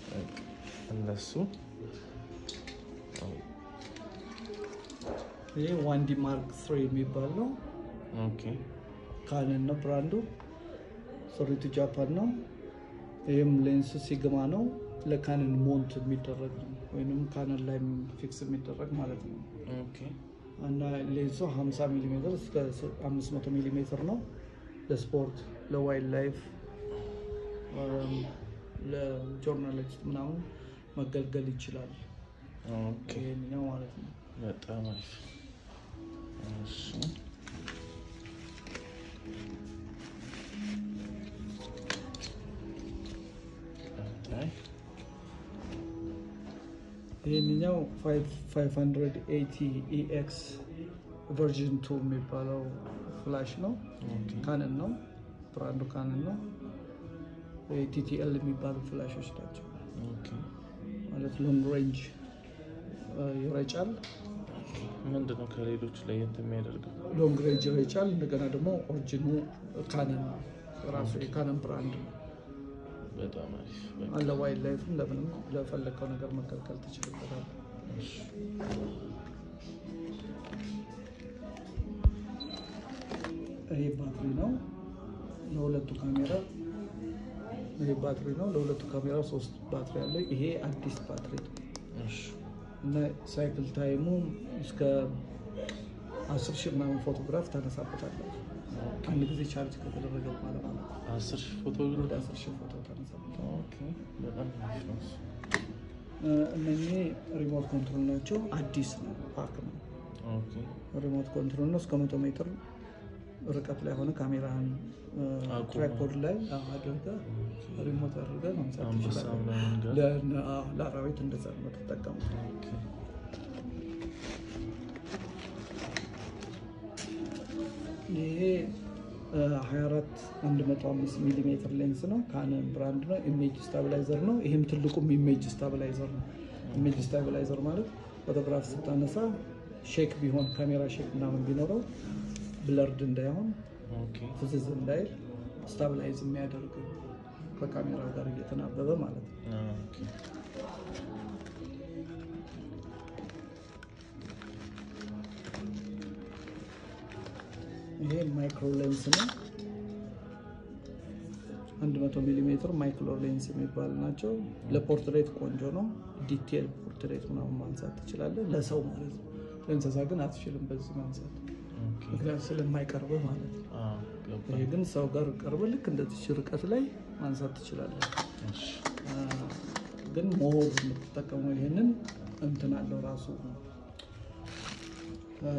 እነሱ ይሄ ዋንዲ ማርክ ስሪ የሚባል ነው። ኦኬ ካነን ነው ብራንዱ። ስሪቱ ጃፓን ነው። ይህም ሌንስ ሲግማ ነው። ለካነን ሞንት የሚደረግ ነው፣ ወይም ካነን ላይ ፊክስ የሚደረግ ማለት ነው። ኦኬ እና ሌንሱ 50 ሚሊ ሜትር እስከ 500 ሚሊ ሜትር ነው። ለስፖርት፣ ለዋይልድ ላይፍ፣ ለጆርናሊስት ምናምን መገልገል ይችላል። ኦኬ ይሄኛው ማለት ነው። በጣም አሪፍ። እሺ ቀጣይ ይህንኛው 580 ኤክስ ቨርዥን 2 የሚባለው ፍላሽ ነው። ኦኬ ካነን ነው፣ ብራንዱ ካነን ነው። ቲቲኤል የሚባሉ ፍላሾች ናቸው። ኦኬ ማለት ሎንግ ሬንጅ ይረጫል። ምንድን ነው ከሌሎቹ ለየት የሚያደርገው? ሎንግ ሬንጅ ይረጫል። እንደገና ደግሞ ኦሪጂኑ ካነን ነው፣ ራሱ የካነን ብራንድ ነው። በጣም አሪፍ። በቃ አለ ዋይልድ ላይፍም ለምንም ለፈለግከው ነገር መከልከል ትችልበታል። እሺ። ይሄ ባትሪ ነው ለሁለቱ ካሜራ። ይሄ ባትሪ ነው ለሁለቱ ካሜራ ሶስት ባትሪ አለ። ይሄ አዲስ ባትሪ ነው እሺ። እና ሳይክል ታይሙ እስከ አስር ሺህ ምናምን ፎቶግራፍ ታነሳበታለህ። አንድ ጊዜ ቻርጅ ከተደረገ በኋላ ማለት ነው። አስር ሺህ ፎቶ ግን ወደ አስር ሺህ ፎቶ ታነሳበታለህ። ኦኬ በጣም አሪፍ ነው እሱ። እ፣ እነኚህ ሪሞት ኮንትሮል ናቸው። አዲስ ነው ፓክ ነው። ኦኬ ሪሞት ኮንትሮል ነው። እስከ መቶ ሜትር ርቀት ላይ ሆነ ካሜራህን አቁመህ። ትራይፖድ ላይ አድርገህ ሪሞት አድርገህ ማንሳት አንበሳ ትችላለህ። ምናምን ጋር ለ- አዎ፣ ለአራዊት እንደዛ ነው የምትጠቀሙት። ኦኬ ይሄ እ፣ 24 105 ሚሊ ሜትር ሌንስ ነው። ካነን ብራንድ ነው። ኢሜጅ ስታቢላይዘር ነው። ይህም ትልቁም ኢሜጅ ስታቢላይዘር ነው። ኢሜጅ ስታቢላይዘር ማለት ፎቶግራፍ ስታነሳ ሼክ ቢሆን ካሜራ ሼክ ምናምን ቢኖረው ብለርድ እንዳይሆን ኦኬ ፍዝዝ እንዳይል ስታቢላይዝ የሚያደርግ ከካሜራው ጋር እየተናበበ ማለት ነው። ኦኬ ይሄ ማይክሮ ሌንስ ነው። 100 ሚሊ ሜትር ማይክሮ ሌንስ የሚባሉ ናቸው። ለፖርትሬት ቆንጆ ነው። ዲቴል ፖርትሬት ምናምን ማንሳት ትችላለህ፣ ለሰው ማለት ነው። ለእንስሳ ግን አትችልም በዚህ ማንሳት፣ ኦኬ ምክንያቱም ስለማይቀርብህ ማለት ነው። አዎ ገባኝ። ይሄ ግን ሰው ጋር ቀርበ ልክ እንደዚህ ርቀት ላይ ማንሳት ትችላለህ። እሺ አ፣ ግን ሞር የምትጠቀመው ይሄንን እንትን አለው ራሱ አ፣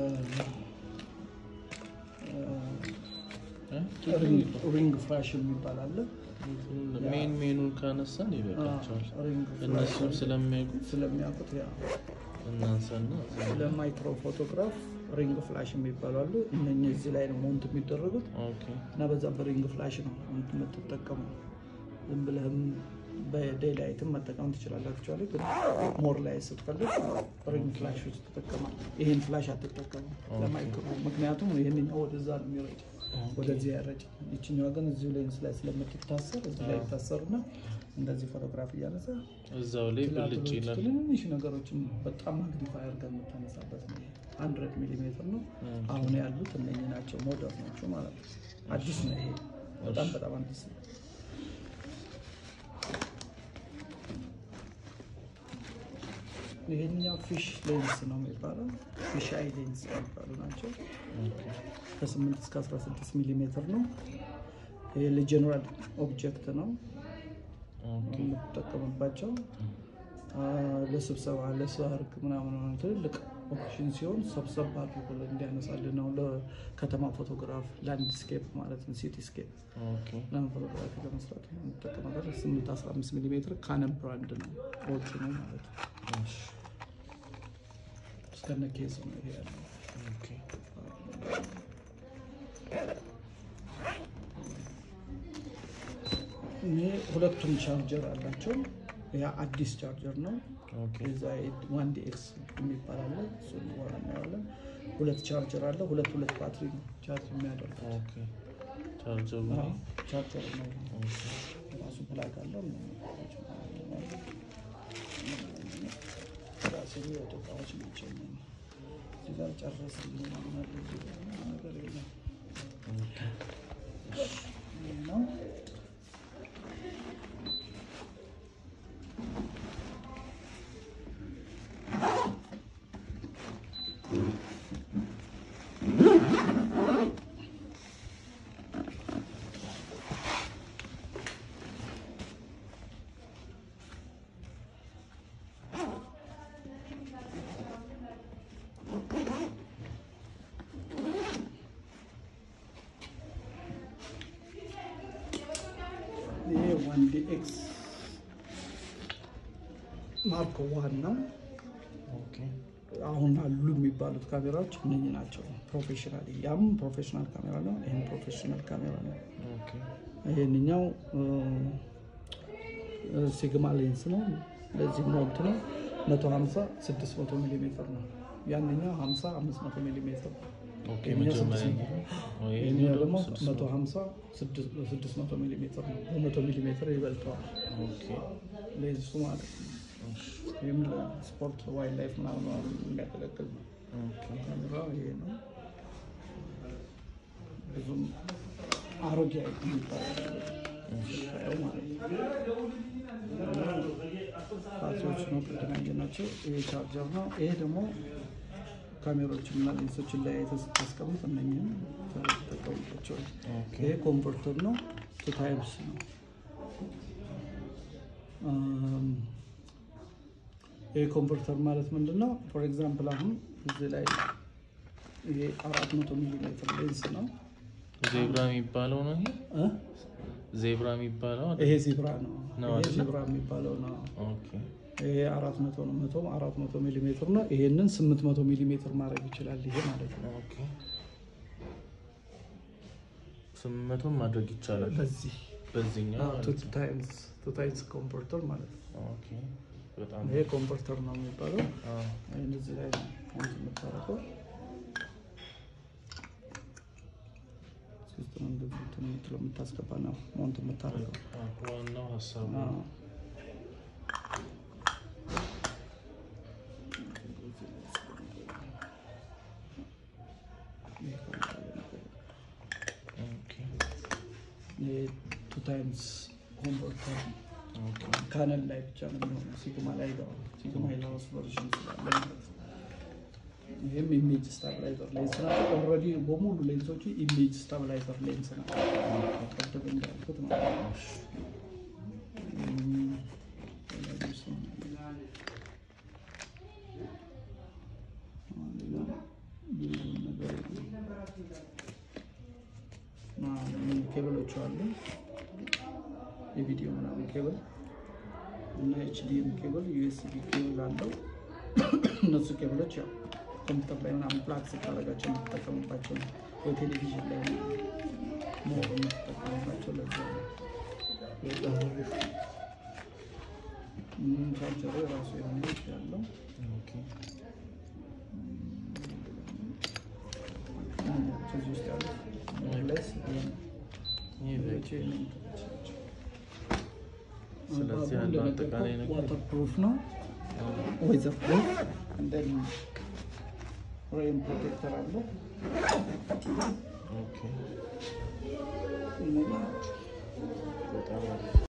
እ? ሪንግ- ሪንግ ፍላሽ የሚባል አለ። ሜን ሜኑን ካነሳን ይበቃቸዋል። ሪንግ ፍላሽ እነሱም ስለሚያውቁ ስለሚያውቁት ያ እናንሳና ለማይክሮ ፎቶግራፍ ሪንግ ፍላሽ የሚባሉ አሉ። እነኚህ እዚህ ላይ ነው ሞንት የሚደረጉት ኦኬ እና በዛ በሪንግ ፍላሽ ነው የምትጠቀመው። ዝም ብለህም በዴይ ላይትም መጠቀም ትችላለህ። አክቹዋሊ ግን ሞር ላይ ስትፈልግ ሪንግ ፍላሾች ትጠቀማለህ። ይህን ፍላሽ አትጠቀምም ለማይክሮ፣ ምክንያቱም ይህንኛው ወደዛ ነው የሚረጭ ወደዚህ ያረጭ። ይችኛዋ ግን እዚሁ ሌንስ ላይ ስለምትታሰር እዚህ ላይ ይታሰሩና እንደዚህ ፎቶግራፍ እያነሳ እዛው ላይ ብልጭ ትላትሎች ይላል። ትንንሽ ነገሮችን በጣም ማግኒፋይ አድርገን የምታነሳበት ነው። ሀንድረድ ሚሊ ሜትር ነው። አሁን ያሉት እነኚህ ናቸው፣ ሞደር ናቸው ማለት ነው። አዲስ ነው ይሄ በጣም በጣም አዲስ ነው። ይሄኛው ፊሽ ሌንስ ነው የሚባለው። ፊሽ አይ ሌንስ የሚባሉ ናቸው። ኦኬ ከ8 እስከ 16 ሚሊ ሜትር ነው። ይሄ ለጀነራል ኦብጀክት ነው ኦኬ የምትጠቀምባቸው አ፣ ለስብሰባ ለሰርግ ምናምን ሆነ ትልልቅ ኦፕሽን ሲሆን ሰብሰብ አድርጎ እንዲያነሳልን ነው። ለከተማ ፎቶግራፍ ላንድስኬፕ ማለት ነው፣ ሲቲስኬፕ ኦኬ ለምን ፎቶግራፊ ለመስራት የምንጠቀመበት 8 15 ሚሊ ሜትር ካነን ብራንድ ነው ወጪ ነው ማለት ነው። እሺ እስከነ ኬዝ ነው ይሄ ያለው። ኦኬ ይሄ ሁለቱም ቻርጀር አላቸው። ያ አዲስ ቻርጀር ነው። ኦኬ የዛ ዋን ዲ ኤክስ የሚባል አለ። እሱን በኋላ እናየዋለን። ሁለት ቻርጀር አለ። ሁለት ሁለት ባትሪ ነው ቻርጅ የሚያደርገው ኦኬ ቻርጀሩ አዎ፣ ቻርጀር ነው ኦኬ ራሱ ፕላግ አለው። የወጡ እቃዎች ናቸው። እነኚህ እዚህ ጋር ጨረስን ማለት ነገር የለም። ይሄ ነው ይሄ ዋን ዲ ኤክስ ማርክ ዋን ነው። ኦኬ አሁን አሉ የሚባሉት ካሜራዎች እነኚህ ናቸው። ፕሮፌሽናል ያም ፕሮፌሽናል ካሜራ ነው። ይህም ፕሮፌሽናል ካሜራ ነው። ኦኬ ይህንኛው ሲግማ ሌንስ ነው። ለዚህ ሞልት ነው 150 600 ሚሊ ሜትር ነው። ያንኛው 50 500 ሚሊ ሜትር ነው። ኦኬ ይሄኛው መጀመሪያ ስድስት ይሄ ነው። ይህኛው ደግሞ ስድስት መቶ 150 600 ሚሊ ሜትር ነው። በ100 ሚሊ ሜትር ይበልጠዋል ኦኬ ሌንሱ ማለት ነው። እሺ ይህም ለስፖርት ዋይልድ ላይፍ ምናምን የሚያገለግል ነው። ኦኬ ካሜራው ይሄ ነው። ብዙም አሮጌ የሚባል ሻየው ማለት ነው። ባትሪዎች ነው ቅድም ያየናቸው። ይሄ ቻርጀር ነው። ይሄ ደግሞ ካሜሮችን እና ሌንሶችን ላይ ስታስቀምጥ እነኝህም ተጠቀሙባቸው። ኦኬ ይሄ ኮንቨርተር ነው። ቱ ታይፕስ ነው። አም፣ ይሄ ኮንቨርተር ማለት ምንድን ነው? ፎር ኤግዛምፕል አሁን እዚህ ላይ ይሄ አራት መቶ ሚሊ ሜትር ሌንስ ነው ዜብራ የሚባለው ነው ይሄ እ? ዜብራ የሚባለው አይደል? ይሄ ዚብራ ነው። ነው ይሄ አይደለ? ዚብራ የሚባለው ነው። ኦኬ ይሄ አራት መቶ ነው። መቶ አራት መቶ ሚሊ ሜትር ነው። ይሄንን ስምንት መቶ ሚሊ ሜትር ማድረግ ይችላል። ይሄ ማለት ነው። ኦኬ ስምንት መቶም ማድረግ ይቻላል በዚህ በዚህኛው ቱ ማለት ነው። ታይምስ ቱ ታይምስ ኮንቨርተር ማለት ነው። ኦኬ በጣም ይሄ ኮንቨርተር ነው የሚባለው። አዎ ይሄን እዚህ ላይ ነው ሞንት የምታደርገው። እዚህ ውስጥ ነው እንደዚህ እንትን የምትለው የምታስገባ ነው ሞንት የምታደርገው። አዎ፣ ዋናው ሀሳቡ አዎ። ነው። ኦኬ ይሄ ቱ ታይምስ ኮንቨርተር ኦኬ ካነል ላይ ብቻ ነው የሚሆነው። ሲግማ ላይ አይገባም። ሲግማ የላውስ ቨርዥን ስላለ ማለት ነው። ይህም ኢሜጅ ስታብላይዘር ሌንስ ናቸው። ኦልሬዲ በሙሉ ሌንሶቹ ኢሜጅ ስታብላይዘር ሌንስ ናቸው። ቅድም እንዳልኩት ማለት ነው። እም፣ ሌላ ጁስ ነው። ሌላ ብዙ ነገር የለም። አዎ፣ እነዚህ ኬብሎች አሉ የቪዲዮ ምናምን ኬብል እና ኤችዲኤም ኬብል ዩኤስቢ ኬብል አለው። እነሱ ኬብሎች ያው ኮምፒውተር ላይ ምናምን ፕላግ ስታደርጋቸው የምትጠቀሙባቸው ነው። ወይ ቴሌቪዥን ላይ ሞር የምትጠቀሙባቸው ለዛ ነው። በጣም አሪፍ። እም፣ ቻርጀሩ የራሱ የሆነ ያለው ኦኬ ከዚህ ውስጥ ያሉት ሞርሌስ ይህ በቂ ስለዚህ ባቡ ያለው አጠቃላይ እንደነገርኩህ ነገር ዋተር ፕሩፍ ነው ዌዘር ፕሩፍ እንደን ሬን ፕሮቴክተር አለው ኦኬ እነዚህ ናቸው። በጣም አሪፍ